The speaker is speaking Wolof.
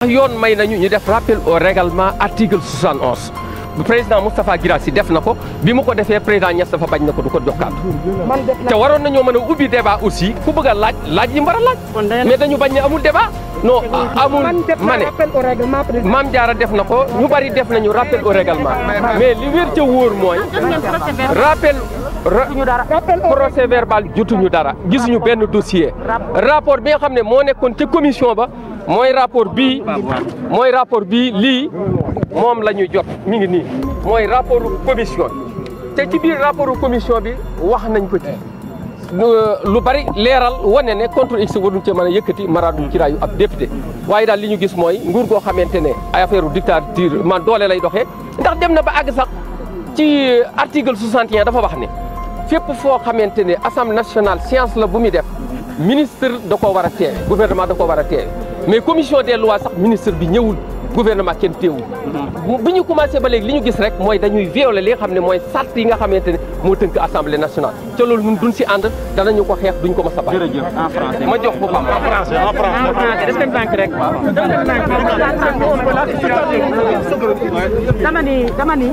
yoon may nañu ñu def rappel au règlement article 71 bu président Moustapha Guirassy def na ko bi mu ko defee président Niass dafa bañ na ko du ko jox kàddu te waroon nañoo mën a ubbi débat aussi ku bëgg a laaj laaj yi mu war a laaj mais dañu bañ ne amul débat non amul ma ne Mame Diarra def na ko ñu bari def nañu rappel au règlement mais li wér ca wóor mooy rappel procès verbal jotuñu dara gisuñu benn dossier rapport bi nga xam ne moo nekkoon ca commission ba mooy rapport bii mooy rapport bii lii moom la ñu jot mi ngi nii mooy rapport commission te ci biir rapport commission bi wax nañ ko ci lu bari leeral wane ne contre x waruñ cee mën a yëkkati maraadu ci raayu ab député waaye daal li ñu gis mooy nguur goo xamante ne ay affaire dictature man doole lay doxee ndax dem na ba àgg sax ci article 61 dafa wax ne fépp foo xamante ne assemblée nationale science la bu muy def ministre da koo war a teewe gouvernement da koo war a teewe mais commission des lois sax ministre bi ñëwul gouvernement kenn teewul bi ñu commencé ba léegi li ñu gis rek mooy dañuy violer li nga xam ne mooy sart yi nga xamante ne moo tënk assemblée nationale ca loolu ñun duñ si ànd danañu ko xeex duñ ko mës a bàyyi. jërëjëf en français ma jox ko Pape. en français en français. en français est-ce que ndànk rek. dama ni dama ni